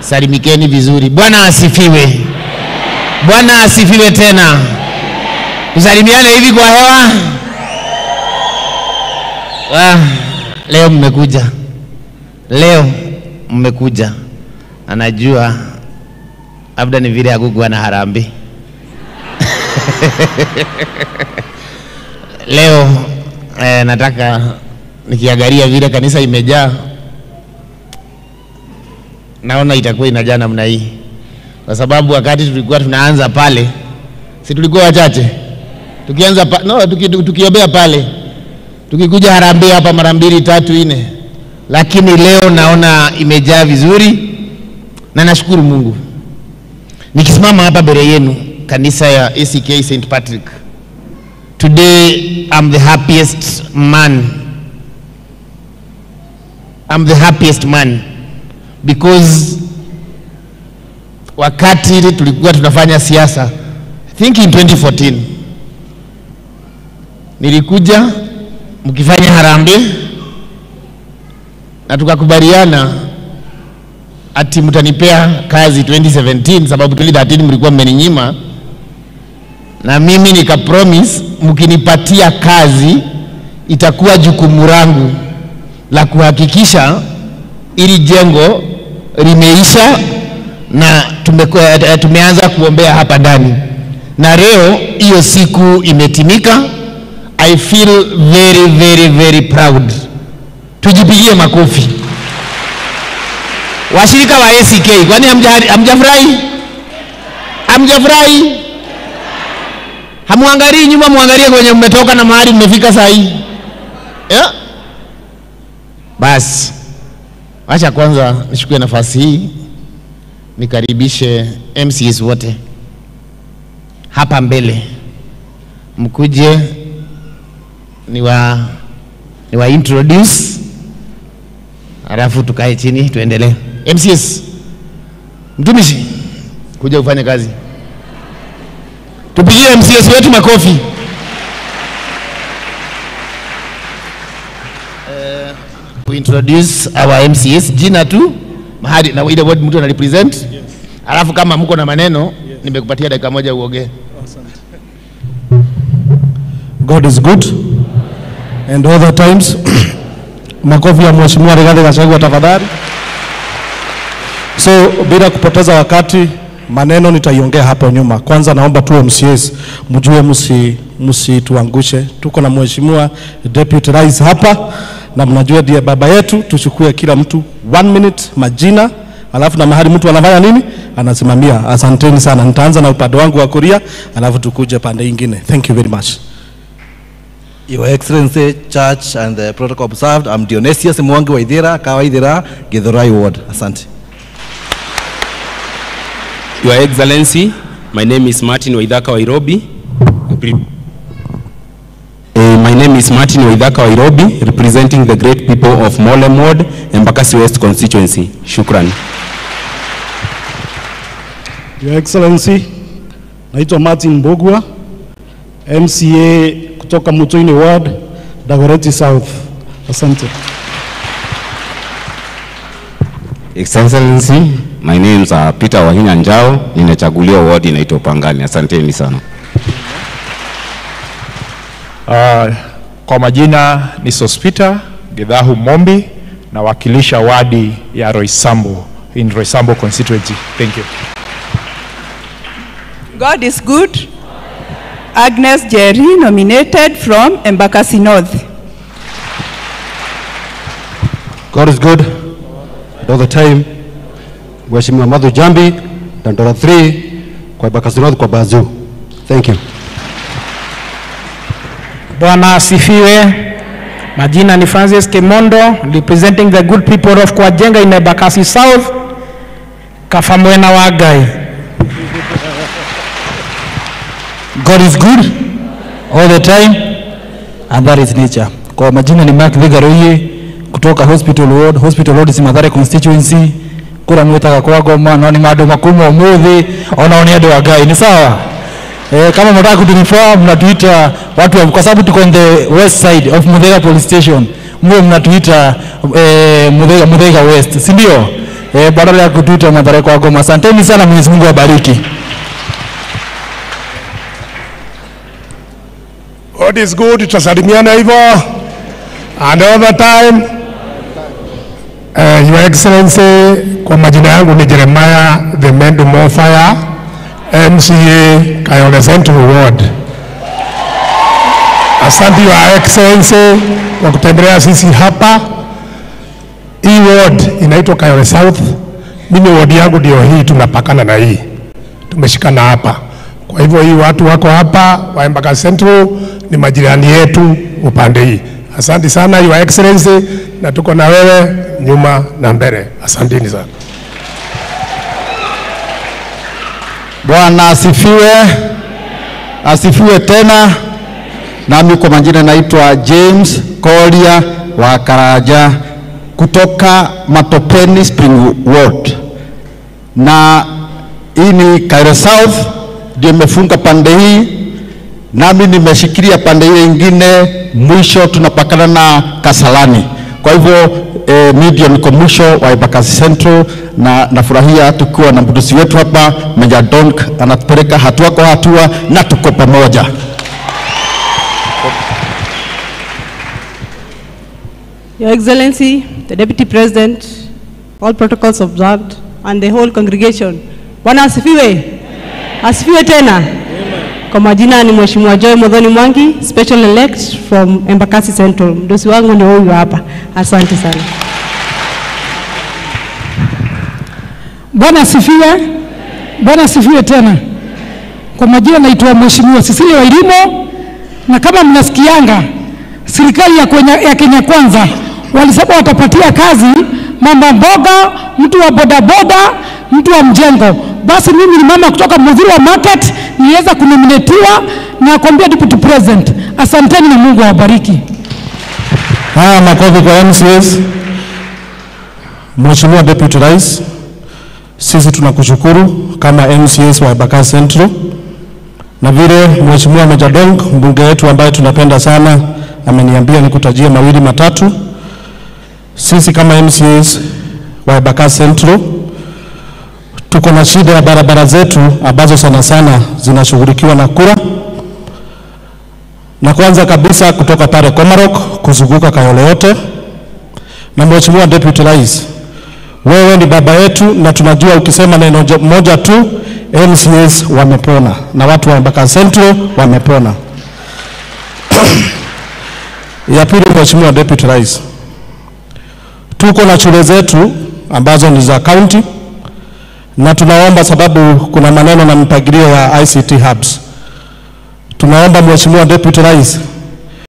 salimikeni vizuri. Bwana asifiwe. Bwana asifiwe tena. Tusalimiane hivi kwa hewa. Ah, leo mmekuja, leo mmekuja, anajua labda ni vile hakukuwa na harambee leo eh, nataka nikiangalia vile kanisa imejaa, naona itakuwa inajaa namna hii, kwa sababu wakati tulikuwa tunaanza pale, si tulikuwa wachache tukianza pa, no, tuki, tukiombea pale, tukikuja harambee hapa mara mbili tatu nne, lakini leo naona imejaa vizuri na nashukuru Mungu. Nikisimama hapa mbele yenu kanisa ya ACK St Patrick, today I'm the happiest man. I'm the happiest man because wakati tulikuwa tunafanya siasa, I think in 2014 nilikuja mkifanya harambee na tukakubaliana ati mtanipea kazi 2017 sababu 2013 mlikuwa mmeninyima, na mimi nika promise mkinipatia kazi itakuwa jukumu langu la kuhakikisha ili jengo limeisha na tume, tumeanza kuombea hapa ndani, na leo hiyo siku imetimika. I feel very very very proud. Tujipigie makofi. Washirika wa ACK, kwani hamjafurahi? Hamjafurahi? Hamwangalii nyuma, mwangalie kwenye mmetoka na mahali mmefika saa hii yeah? Basi wacha kwanza nichukue nafasi hii nikaribishe MCs wote hapa mbele, mkuje ni wa, ni wa introduce halafu tukae chini tuendelee. MCS, mtumishi, kuja ufanye kazi. Tupigie MCS wetu makofi. Uh, we introduce our MCS jina tu mahali na ile word mtu anarepresent yes. Alafu kama mko na maneno yes. Nimekupatia dakika moja uongee. God is good and all the times makofi ya Mheshimiwa Rigathi Gachagua tafadhali. So bila kupoteza wakati, maneno nitaiongea hapo nyuma. Kwanza naomba tu MCAs mjue, msi msituangushe. Tuko na Mheshimiwa Deputy Rais hapa na mnajua ndiye baba yetu. Tuchukue kila mtu one minute, majina alafu na mahali mtu anafanya nini anasimamia. Asanteni sana. Nitaanza na upande wangu wa kulia, alafu tukuje pande ingine. Thank you very much. Your Excellency, Church and the protocol observed, I'm Dionysius Mwangi Waithira, Kawaithira, Githurai Ward. Asante. Your Excellency, my name is Martin Waithaka Wairobi. Uh, my name is Martin Waithaka Wairobi, representing the great people of Molem Ward, Embakasi West constituency. Shukran. Your Excellency, naitwa Martin Mbogwa, MCA kutoka Mutoini Ward, Dagoretti South. Asante. Excellency, my name is uh, Peter Wahinya Njao, ninachaguliwa ward inaitwa Pangani. Asanteni sana. Uh, kwa majina ni Sospita Gedhahu Mombi, nawakilisha wadi ya Roysambu in Roysambu constituency. Thank you. God is good. Agnes Jerry nominated from Embakasi North. God is good and all the time. Mheshimiwa Madhu Jambi, Dandora 3 kwa Embakasi North kwa Bazoo. Thank you. Bwana asifiwe. Majina ni Francis Kemondo, representing the good people of Kwajenga in Embakasi South, Kafamwena Wagai. God is good all the time and that is nature. Kwa majina ni Mark Vigaroye kutoka Hospital Ward. Hospital Ward is Mathare constituency kura mwitaga kwa goma no ni maundu makuma umuthi ona oni andu agai ni sawa eh, kama mnataka kutunifaa mnatuita watu wa, kwa sababu tuko on the west side of Muthaiga police station mwe mnatuita eh, Muthaiga, Muthaiga west si ndio eh, badala ya kutuita Mathare kwa Goma. Asanteni sana, Mwenyezi Mungu awabariki. God is good, tutasalimiana hivyo. And all the time, uh, Your Excellency, kwa majina yangu ni Jeremiah the Mendu Mofaya, MCA Kayole Central Ward. Asante Your Excellency kwa kutembelea sisi hapa. Hii ward inaitwa Kayole South. Mimi ward yangu ndio hii, tunapakana na hii, tumeshikana hapa. Kwa hivyo hii watu wako hapa wa Embakasi Central ni majirani yetu upande hii. Asante sana Your Excellency, na tuko na wewe nyuma na mbele. Asanteni sana. Bwana asifiwe, asifiwe tena. Nami kwa majina naitwa James Kolia wa Karaja kutoka Matopeni Spring Ward, na hii ni Kairo South ndio imefunga pande hii, nami nimeshikilia pande ile ingine, mwisho tunapakana na Kasalani. Kwa hivyo eh, mi ndio niko mwisho wa Embakasi Central, na nafurahia tukiwa na mdusi wetu hapa Meja Donk anatupeleka hatua kwa hatua na tuko pamoja. Your Excellency, the Deputy President, all protocols observed, and the whole congregation. Bwana asifiwe. Asifiwe tena. Kwa majina ni Mheshimiwa Joy Modhoni Mwangi, special elect from Embakasi Central. Mdosi wangu ndio huyu hapa. Asante sana. Bwana asifiwe. Bwana asifiwe tena. Kwa majina naitwa Mheshimiwa Cecilia Wairimo, na kama mnasikianga serikali ya, Kenya, ya Kenya Kwanza walisema watapatia kazi mama mboga, mtu wa bodaboda, mtu wa mjengo. Basi mimi ni mama kutoka Mudhurwa Market, niliweza kunominatiwa na kuambia deputy president. Asanteni na Mungu awabariki. Haya, makofi kwa MCS. Mheshimiwa Deputy Rais, sisi tunakushukuru kama MCS wa Embakasi Central, na vile Mheshimiwa Meja Dong mbunge wetu ambaye tunapenda sana ameniambia nikutajie mawili matatu. Sisi kama MCS wa Embakasi Central tuko na shida ya barabara zetu ambazo sana sana zinashughulikiwa na kura, na kwanza kabisa kutoka pale Komarok kuzunguka Kayole yote. Na Mheshimiwa Deputy Rais, wewe ni baba yetu na tunajua ukisema neno jo- moja tu MCS wamepona na watu wa Embakasi Central wamepona. ya pili, Mheshimiwa Deputy Rais, tuko na shule zetu ambazo ni za county na tunaomba sababu kuna maneno na mpangilio ya ICT hubs. Tunaomba Mheshimiwa Deputy Rais